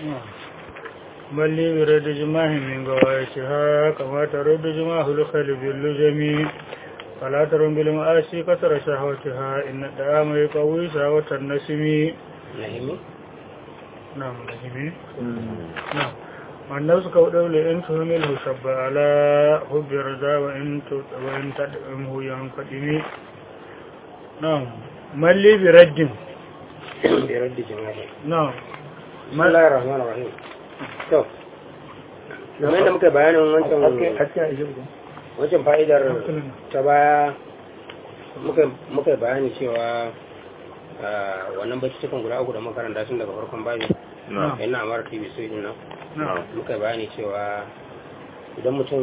بل لي برد جماه من غوايتها كما ترد جماه الخيل باللجم فلا ترم بالمآسي كثر شهوتها إن الدعام يقوي شهوة النسم nahimi نعم نجمي نعم والنفس كودول إن تهمله شب على حب رضا وإن تد- وإن تدعمه ينقدم نعم من لي برد bi raddi jama'i نعم bismillahir rahmanir rahim to kamar da muka bayanin wancan wancan fa'idar ta baya muka muka bayani cewa ah, wannan bacci cikin guda uku da makaranta tun daga farkon babi نعم yana mara tv so din nan نعم muka bayani cewa idan mutum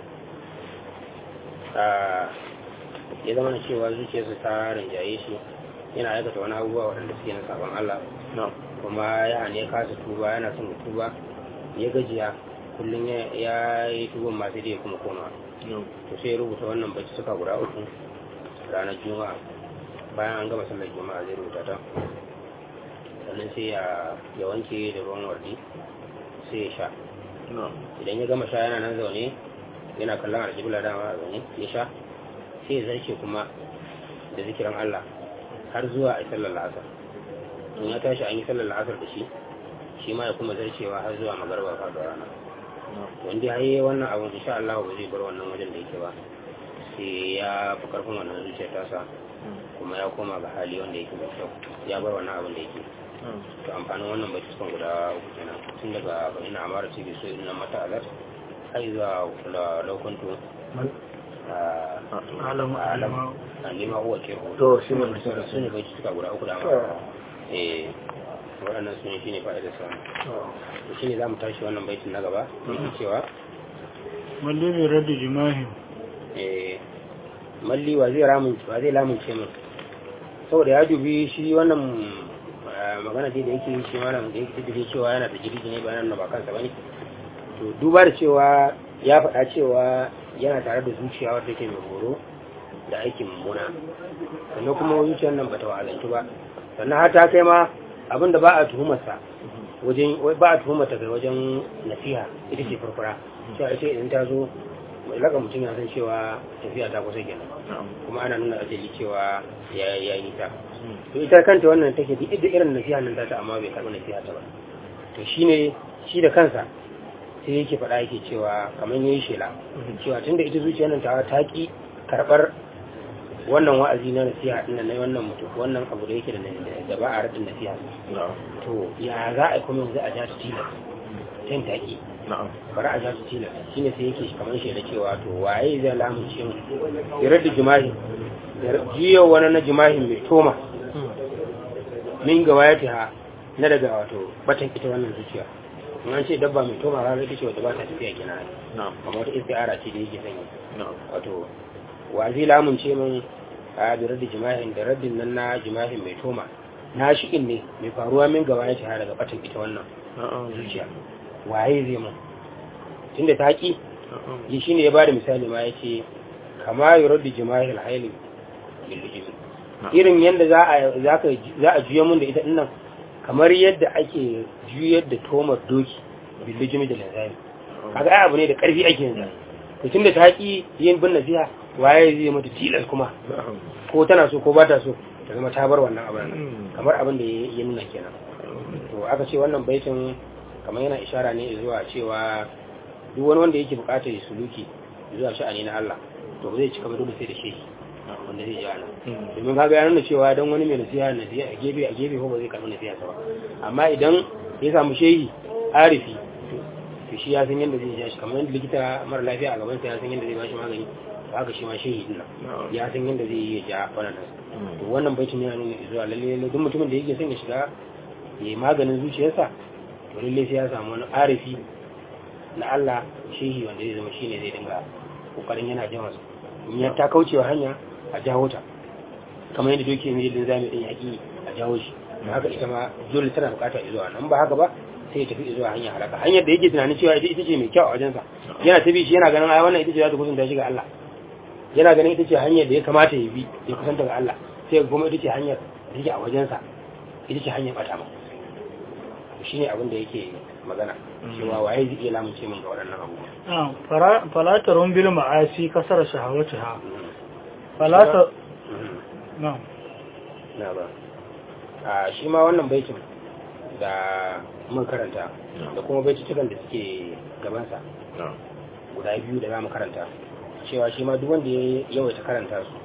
ah, ya zama na cewa zuciyarsa ta rinjaye shi yana aikata wani abubuwa waɗanda suke na sabon Allah kuma ya ne kasa tuba yana son ya tuba ya gajiya kullum ya ya yi tuban masu da ya kuma koma to sai ya rubuta wannan bacci suka guda uku ranar juma'a bayan an gama sallar juma'a zai rubuta ta sannan sai ya ya wanke da ruwan wardi sai ya sha idan ya gama sha yana nan zaune yana kallon aljibla dama a zaune ya sha sai ya zarce kuma da zikiran Allah har zuwa a sallar la'asar in ya tashi an yi sallar la'asar da shi shi ma ya kuma zarcewa har zuwa magarba faɗuwa rana wanda ya yi wannan abin insha Allah ba zai bar wannan wajen da yake ba sai ya fi karfin wannan zuciyar tasa kuma ya koma ga hali wanda yake mai kyau ya bar wannan abin da yake to amfanin wannan bai cikin guda uku kenan tun daga ina amara ce bai so ina mata alat har zuwa la laukuntu alamu alamu a nema uwa ke To, shi ne su ne bai cika guda uku da To. amara eh waɗannan su ne shi ne fa'idar samu to shi ne za mu tashi wannan baitin na gaba yake cewa من لي برد جماه eh malli wa zai ramun wa zai lamunce min saboda ya dubi shi wannan eh, magana dai da yake yi shi malam da yake da cewa yana da jirgi ne ba nan ba kansa bane to duba da cewa ya faɗa cewa yana tare da zuciya wadda take mai horo da aikin mummuna sannan kuma zuciyar nan bata wa'azantu ba sannan har ta kai ma abin da ba a tuhumarsa wajen ba a tuhumarta kai wajen nasiha ita ce farfara cewa ita idan ta zo mai laka mutum ya san cewa tafiya ta kusa kenan kuma ana nuna ajali cewa ya ya yi ta to ita kanta wannan take duk da irin nasiha nan ta ta amma bai karɓi nasiha ta ba to shine shi da kansa sai yake faɗa yake cewa kamar yayi shela cewa tunda ita zuciyar nan ta ta ki karɓar wannan wa'azi na nasiha din nan na wannan mutum wannan abu da yake da da ba a radin nasiha to ya za a yi kuma yanzu a ja ta tilas sai ta ki bari a ja ta tilas shine sai yake kamar shela cewa to waye zai lamunce mu ya radda jima'i da jiyo wani na jima'i mai toma min ga wayata ha na daga wato batan ita wannan zuciya in an ce dabba mai toma rana ita ce wata ba ta tafiya gina amma wata istiara ce da yake sanya wato wa zai lamunce min a da radda jima'in da raddin nan na jima'in mai toma na shi'in ne mai faruwa min gaba ya ha daga batan ita wannan zuciya waye zai mun tunda ta ki yi shine ya bada misali ma yace kama yuraddu jima'il hayli bil jism irin yadda za a za a juya mun da ita dinnan kamar yadda ake juyar da tomar doki billijimi da lanzami kaga ai abu ne da karfi ake yin to tunda ta ki yin bin nasiha waye zai mata tilas kuma ko tana so ko ba ta so ta zama ta bar wannan abin kamar abin da ya nuna kenan to aka ce wannan baitin kamar yana ishara ne zuwa cewa duk wani wanda yake bukatar ya suluki zuwa sha'ani na Allah to ba zai cika ba dole sai da shehi wanda zai jana domin kaga ya nuna cewa dan wani mai nasiha nasiha a gefe a gefe ko ba zai karɓi nasiha ba amma idan ya samu shehi arifi to shi ya san yadda zai ja shi kamar yadda likita mara lafiya a gaban sa ya san yadda zai ba shi magani to haka shi ma shehi din nan ya san yadda zai yi ja wannan to wannan baitin yana nuna zuwa lalle lalle duk mutumin da yake son ya shiga ya yi maganin zuciyarsa to lalle sai ya samu wani arifi na Allah shehi wanda zai zama shine zai dinga kokarin yana jan wasu in ya ta kaucewa hanya a jawo ta kamar yadda doke mai yadda zami din yaƙi a jawo shi da haka ita ma dole tana bukata zuwa nan ba haka ba sai ya tafi zuwa hanya halaka hanyar da yake tunanin cewa ita ita ce mai kyau a wajensa yana ta bi shi yana ganin ai wannan ita ce za ta kusanta shi ga Allah yana ganin ita ce hanyar da ya kamata ya bi ya kusanta ga Allah sai kuma ita ce hanyar da take a wajensa ita ce hanyar bata ma shine abin da yake magana cewa waye zai iya lamunce min ga waɗannan abubuwa na'am fara- fala tarun bil ma'asi kasara shahawatiha fala ta Mhm. na'am na ba a shi ma wannan baitin da mun karanta da kuma baitutukan da suke gabansa guda biyu da za mu karanta cewa shi ma duk wanda ya yawaita karanta su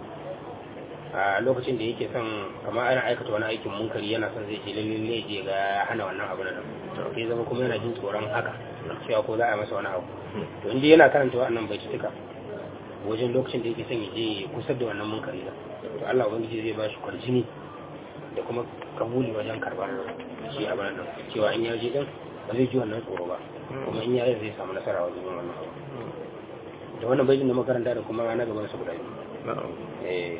a lokacin da yake son kamar ana aikata wani aikin munkari yana son zai ce lalle ne je ga ya hana wannan abu nan sai zama kuma yana jin tsoron haka cewa ko za a yi masa wani abu to inda yana karanta wannan baitutuka wajen lokacin da yake son ya je ya kusar da wannan munkari da to Allah ubangiji zai ba shi kwarjini da kuma kabuli wajen karbar shi a nan cewa in ya je din ba zai ji wannan tsoro ba kuma in ya yi zai samu nasara wajen yin wannan abu da wannan baitin da makaranta da kuma na gaban su guda biyu eh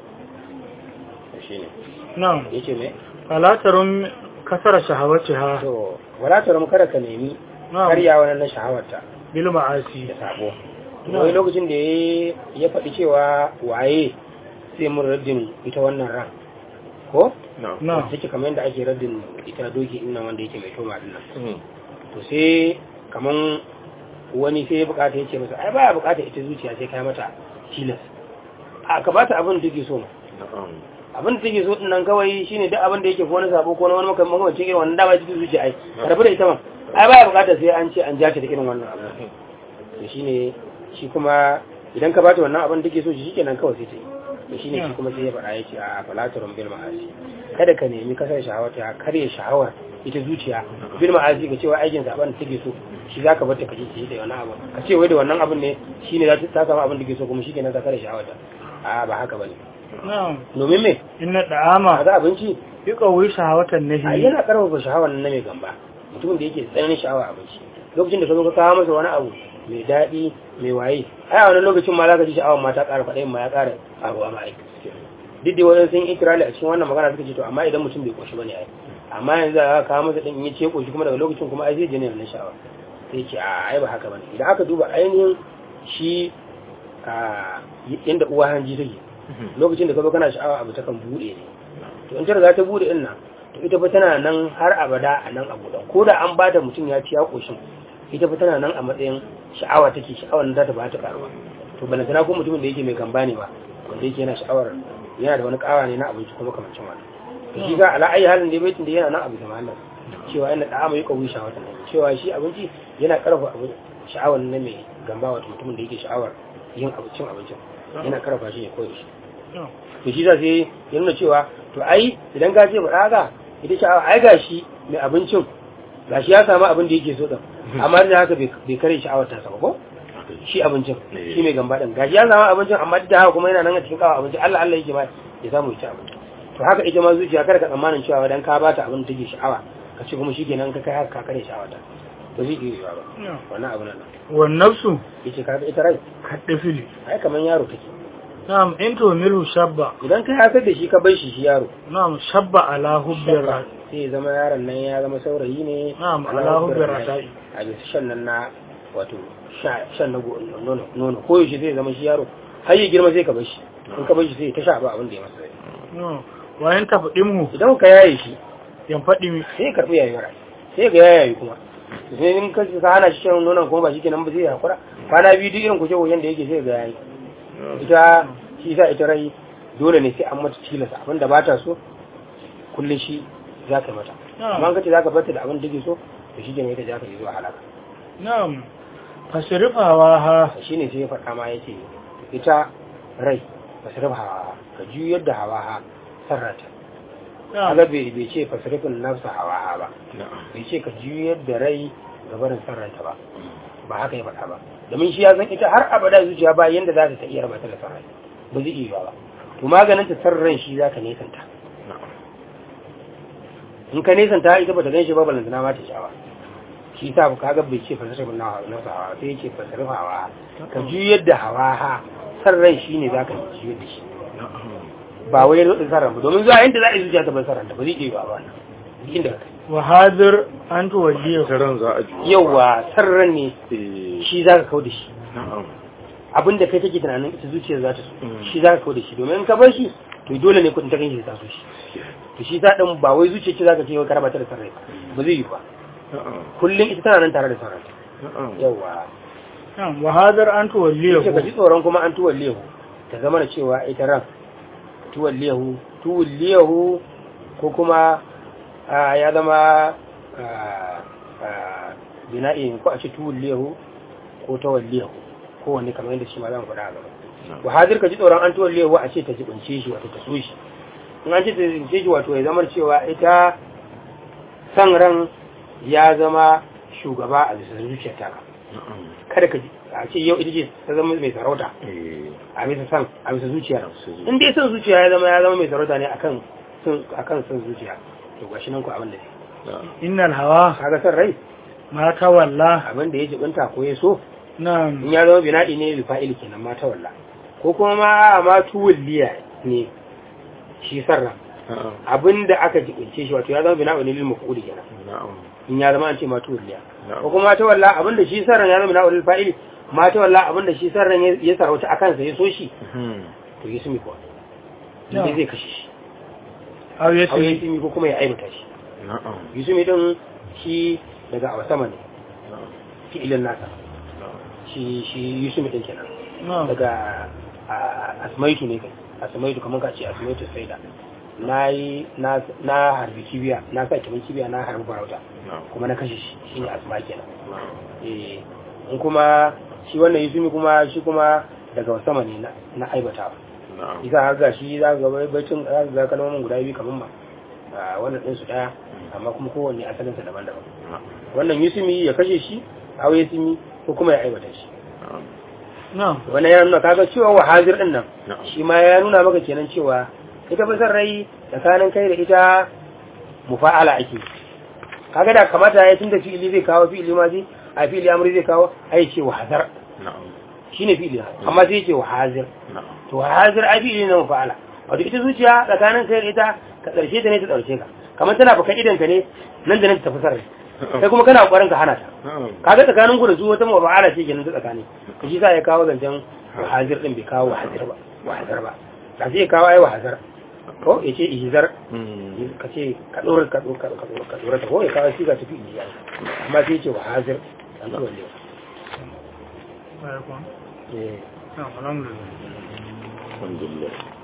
shi ne na'am yace me fala tarun kasara shahawatiha to wala ta kada ka nemi na'am karya wannan na shahawarta bil ma'asi da sabo Na'am. wani lokacin da ya ya faɗi cewa waye sai mun raddin ita wannan ran ko na'am take kamar yadda ake raddin ita doki din nan wanda yake mai toma din nan to sai kaman wani sai ya bukata ya ce masa ai baya bukata ita zuciya sai kai mata tilas a ka bata abin da take so abin da take so din nan kawai shine duk abin da yake ko wani sabo ko wani makamancin irin wannan dama cikin zuciya ai karbi da ita ma ai baya bukata sai an ce an ja ta da irin wannan abu to shine shi kuma idan ka bata wannan abin da take so shi shikenan kawai sai ta yi to shine shi kuma sai ya faɗa ya ce a falatarun bil ma'asi kada ka nemi kasar shahawar ta karya shahawar ita zuciya bil ma'asi ga cewa aikin zaben da take so shi zaka bar ta kaje ta yi da wannan abu ka ce wai da wannan abin ne shine za ta samu abin da take so kuma shikenan ka karya shahawar ta a ba haka bane na'am domin me inna a da'ama ga abinci yuqawi shahawatan a nahi yana karfafa sha'awar nan na mai gamba mutumin da yake tsananin sha'awa abinci lokacin da ka zo ka kawo masa wani abu mai daɗi mai waye ai a wani lokacin ma za ka ji sha'awar ma ta ƙara faɗa ma ya ƙara abu a ma'aik duk da wajen sun ikirali a cikin wannan magana suka ce to amma idan mutum bai koshi bane ai amma yanzu za ka kawo masa ɗin in ya ce koshi kuma daga lokacin kuma ai zai je ne na sha'awa sai ce a ai ba haka bane idan aka duba ainihin shi a yanda uwa hanji take lokacin da ka zo kana sha'awa abu ta kan buɗe ne to in ta riga ta bude din nan to ita fa tana nan har abada a nan a buɗe ko da an bada mutum ya ci ya koshin ita fa tana nan a matsayin sha'awa take sha'awar nan za ta ba ta karuwa to balantana ko mutumin da yake mai gamba ne ba wanda yake yana sha'awar yana da wani kawa ne na abinci kuma kamancin wani to shi ga ala ayi halin da baitin da yana nan abu da mallam cewa yana da mai kawi sha'awar nan cewa shi abinci yana karfa abu sha'awar na mai gamba wato mutumin da yake sha'awar yin abincin abincin yana karfa shi ya koyi shi to shi za sai ya nuna cewa to ai idan ka ce ba haka ita sha'awa ai gashi mai abincin gashi ya samu abin da yake so din amma da haka bai kare sha'awar ta sama ko shi abincin shi mai gamba din gashi ya samu abincin amma da haka kuma yana nan a cikin kawo abincin Allah Allah yake ba ya samu ya ci abinci to haka ita ma zuciya kada ka tsammanin cewa dan ka bata abin da take sha'awa ka ce kuma shikenan ka kai haka ka kare sha'awar ta to zai iya yiwa ba wannan abu nan wan nafsu yace ka ita rai kaddafili ai kaman yaro take na'am in to milu shabba idan ka hasar da shi ka bar shi shi yaro na'am shabba ala hubbir ra sai ya zama yaron nan ya zama saurayi ne na'am ala ala hubbir hubbir rasa'i. rasa'i a bisa shan nan na wato sha- shan na go- nono nono ko yaushe zai zama shi yaro har ya girma sai ka bar shi in ka bar shi sai ya ta sha ba abin da ya masa rai no wayan tafdimu idan ka yaye shi yan fadi sai ya karbi yayi rai sai ga yayi kuma sai in ka ka hana shi shan nonon kuma ba shi kenan ba zai hakura kwana biyu duk irin kuke wajen da yake sai ga yayi ita shi sa ita rai dole ne sai an mata tilasa abin da ba ta so kullum shi za ka yi mata amma in ka ce za ka barta da abin da take so to shi ne ita za ka yi zuwa halaka na'am fasrifawa ha shi ne sai ya faɗa ma ya ce ita rai fasirif hawa ka juyar da hawa ha sarrata na'am kaga bai bai ce fasirifin nafsa hawa ha ba bai ce ka juyar da rai ga barin sarrata ba ba haka ya faɗa ba domin shi ya san ita har abada zuciya ba yanda za ta iya rabata da sarrai ba zai iya ba to maganin ta sarran shi za ka nesanta in ka nesanta ita ba ta gan shi ba balantana ma ta sha ba shi sa ka ga bai ce fasirifin nafsa hawa sai ya ce fasirif hawa ka juyar da hawa ha sarran shi ne za ka juyar da shi ba wai rudin sarran ba domin zuwa yanda za a yi zuciya ta bar sarran ta ba zai iya ba wannan duk inda ka kai wa hadir an tuwalliya ran za a juya yawa sarran ne Eh, shi za ka kau da shi na'am abin da kai take tunanin ita zuciyar za ta so Mm. shi za ka kau da shi domin in ka bar shi to dole ne kudin ta ganshi ta so shi to shi ta din ba wai zuciyar ce za ka ce wai ka raba ta da sarrai ba ba zai yi ba na'am kullum ita tana nan tare da saranta na'am yawa na'am wa hadar an tuwalliyahu yace ka ji tsoron kuma an tuwalliyahu ta zama da cewa ita ran tuwalliyahu tuwalliyahu ko kuma ah, ya zama ah, ah, bina'i ko a ce tuwalliyahu ko tawalliyahu ko wanne kamar yadda shi ma zan faɗa a gaba wa hadir ka ji tsoron an tuwalliyahu a ce ta jibince shi wato ta so shi in an ce ta jibince shi wato ya zama cewa ita san ran ya zama shugaba a bisa zuciyar taka na'am kada ka ji a ce yau ita ce ta zama mai sarauta eh a bisa san a bisa zuciya su in dai san zuciya ya zama ya zama mai sarauta ne akan sun akan san zuciya to gashi nan ku abin da ne na'am innal hawa kaga san rai ma tawalla abin da ya jibinta ko ya so in na'am ya zama bina'i ne li fa'ili kenan ma ta walla ko kuma ma ma tuwalliya ne shi sarra na'am abin da aka jibince shi wato ya zama bina'u ne lil maf'uli kenan na'am in ya zama an ce ma tuwalliya na'am ko kuma ta walla abin da shi sarran ya zama bina'u lil fa'ili ma ta walla abin da shi sarran ya- ya sarauta akan sa ya so shi Mhm. to yi sumi kuwa No. inda zai kashe shi aw au ya yasmi sumi ko kuma ya aibata shi na'am yusumi din shi daga awa sama ne na'am fi'ilin nasa na'am shi shi yusumi din kenan na'am daga a- asmaitu ne kai asmaitu kamar ka ce asmaitu saida na yi na na harbi kibiya na sa kiman kibiya na harbi farauta na'am kuma na kashe shi shi ne asma kenan na'am eh in kuma shi wannan yusumi kuma shi kuma daga sama ne na na aibatawa na'am isa har ga shi za ga bai bacin za ga kalmomin guda biyu kamar ma a wannan ɗinsu ɗaya amma kuma kowanne asalinsa daban-daban na'am wannan yusumi ya kashe shi aw yasmi ko kuma ya aibata shi na'am na'am wannan ya nuna kaga cewa wa hazir din nan na'am shi ma ya nuna maka kenan cewa ita fa san rai tsakanin kai da ita mufa'ala ake kaga da kamata ya tunda fi'ili zai kawo fi'ili ma zai a fi'ili amri zai kawo ai ce wa hazar na'am shine fi'ili amma sai ce wa hazir na'am to wa hazir ai fi'ili na mufa'ala wato ita zuciya tsakanin kai da ita ka karshe ta ne ta karshe ka kamar tana bakan idan ka ne nan da nan ta tafi sarrai sai kuma kana kokarin ka hana ta na'am kaga tsakanin ku da su wata mafa'ala ce kenan ta tsakani to shi sa ya kawo zancen wahazir din bai kawo wahazir ba wahazir ba da sai ya kawo ai wahazir ko ya ce ihzar Mhm. ka ce ka dora ka dora ka dora ka dora ta ko ya kawo shi ga tafi ihzar amma sai ya ce wahazir an to walle Baikon. eh Na'am alhamdulillah alhamdulillah